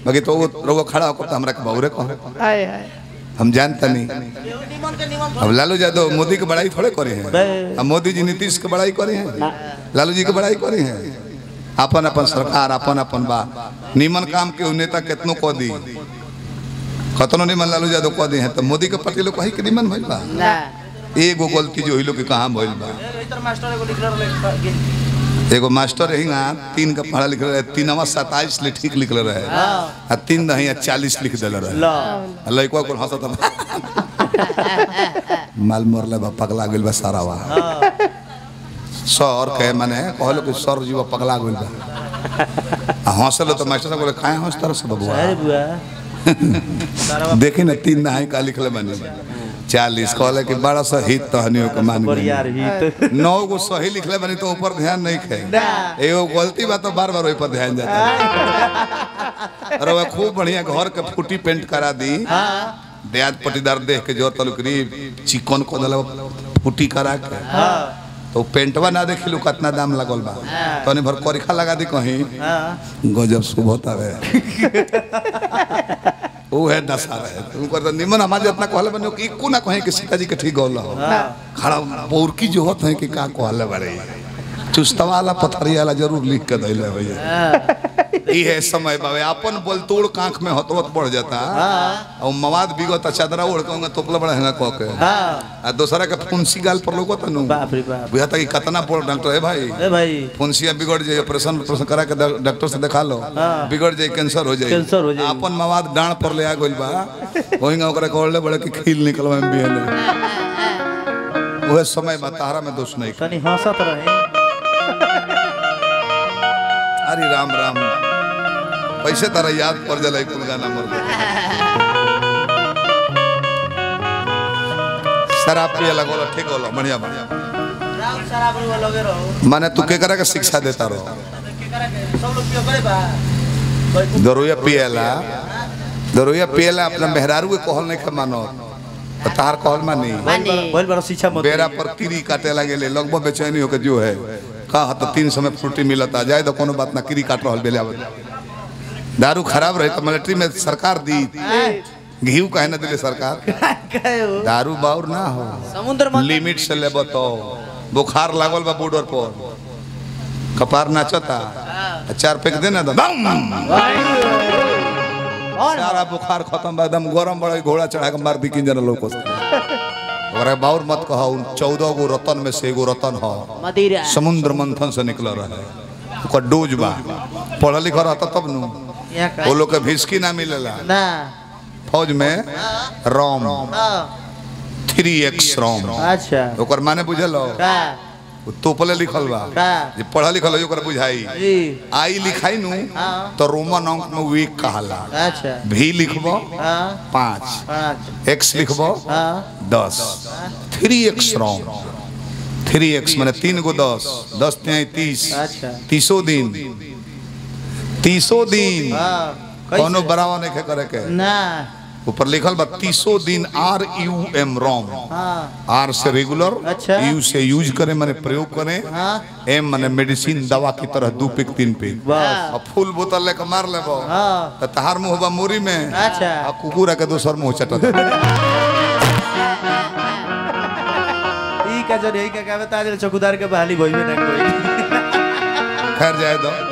बाकी तो वो रउआ खड़ा होकर तो हमरा के बहुरे कह हाय हाय हम जानता नहीं अब लालू यादव मोदी के बड़ाई थोड़े करे हैं बे। अब मोदी जी नीतीश के बड़ाई करे हैं लालू जी के बड़ाई करे हैं अपन अपन सरकार अपन अपन बा निमन काम के उ नेता केतनो कह दी कतनो निमन लालू यादव कह दी हैं तो मोदी के पार्टी लोग कही के निमन भइल बा ना एगो गलती जो लोग के कहाँ भइल बा एगो मास्टर रही ना तीन का पढ़ा लिख रहे तीनवा सताइस ले ठीक लिखल रहे आ तीन दही चालीस लिख दिल रहे ला आ लइकवा कुल हंसत बा। माल मरले बा पगला गइल बा सारा बा सर के माने कहलो कि सर जीवा पगला गइल बा आ हंसलो तो मास्टर साहब बोले काहे हंसतर से बबुआ अरे बुआ देखी ना तीन दहाई का लिखले बनी चालीस कहले कि बड़ा सा हित तहनियों के मान गइल। बढ़िया रही तो नौ गो सही लिखले बनी तो ऊपर ध्यान नहीं खे एगो गलती बा तो बार बार ओहि पर ध्यान जाता अरे वह खूब बढ़िया घर के फूटी पेंट करा दी ब्याज पटीदार देख के जोर तलुक री चिकन को दल फूटी करा के तो पेंटवा ना देखिलू कितना दाम लगल बा तनी भर करिखा लगा दी कहीं गजब शुभ होता है वो है दशा रहे तुम कर निमन हमारे जितना कहले बने कि इक्कू ना कहीं कि सीताजी के ठीक गौल हो खड़ा बोरकी जो होत है कि का कहले बड़े चुस्तवा वाला पथरिया वाला जरूर लिख के दैले भैया ई है समय बाबे अपन बोल तोड़ कांख में होतवत बढ़ जाता और मवाद बिगत चादरा ओढ़ के तोपला बड़ा हैंगा कह के आ दूसरा के फुंसी गाल पर लोगो तनु बाप रे बाप बुझाता कि कितना बड़ डॉक्टर है भाई ए भाई फुंसिया बिगड़ जाए ऑपरेशन ऑपरेशन करा के डॉ- डॉक्टर से दिखा लो बिगड़ जाए कैंसर हो जाए कैंसर हो जाई। अपन मवाद डांड पर ले आ गइल बा वही ओकरा कहले बड़े कि खील निकलवा में बिहने ओहे समय बा तारा में दोष नहीं तनी हंसत रहे अरे राम राम पैसे तारा याद पड़ जाला कुल गाना मर शराब पिए लगोला ठीक होला बढ़िया बढ़िया माने तू केकरा के शिक्षा देता रहो दरोया पिएला दरोया पिएला अपना मेहरारू के कहल नहीं के मानो तो तार कहल मानी मानी बोल बड़ा शिक्षा मत बेरा पर कीरी काटे लगे ले लगभग बेचैनी होके जो है कहा तो तीन समय फ्रूटी मिलता जाए तो कोनो बात ना कीरी काट रहल बेले आवत दारू खराब रहे तो मिलिट्री में सरकार दी घी काहे ना दिले सरकार कहो दारू बाउर ना हो समुद्र में लिमिट से लेबो तो बुखार लागल बा बॉर्डर पर कपार नाचता आ चार पैक देना तो बम! सारा बुखार खत्म बा एकदम गरम बड़ा घोड़ा चढ़ा के मार दी किन जना लोग और बाउर मत कहो चौदह गो रतन में से एगो रतन हो मदिरा समुद्र मंथन से निकल रहे ओकर डोज बा पढ़ल लिखल रहता तब नु यहाँ का वो लोग के भिस्की ना मिलेला ना फौज में रोम थ्री एक्स रोम अच्छा ओकर माने बुझल हो का उ तोपले लिखल बा का जे पढ़ल लिखल हो ओकर बुझाई जी आई लिखाई नु हाँ। तो रोमन अंक में वीक कहाला अच्छा भी लिखबो हाँ पाँच पाँच एक्स लिखबो हाँ दस थ्री एक्स रोम थ्री एक्स मैंने तीन गो दस दस त्याई तीस अच्छा तीसो दिन तीसो दिन हाँ कोनो बरावा नहीं खे करे के ना ऊपर लिखल बा तीसो दिन आर यू एम रोम हाँ आर से रेगुलर अच्छा। यू से यूज करे माने प्रयोग करे हाँ एम माने मेडिसिन दवा की तरह दू पिक तीन पिक बस अब फूल बोतल लेके मार लेबो हाँ तो तहार मुंह बा मोरी में अच्छा आ कुकुरा के दोसर मुंह चटत ई का जन यही का कहबे ताज चौकीदार के बहाली भइबे ना कोई खैर जाए दो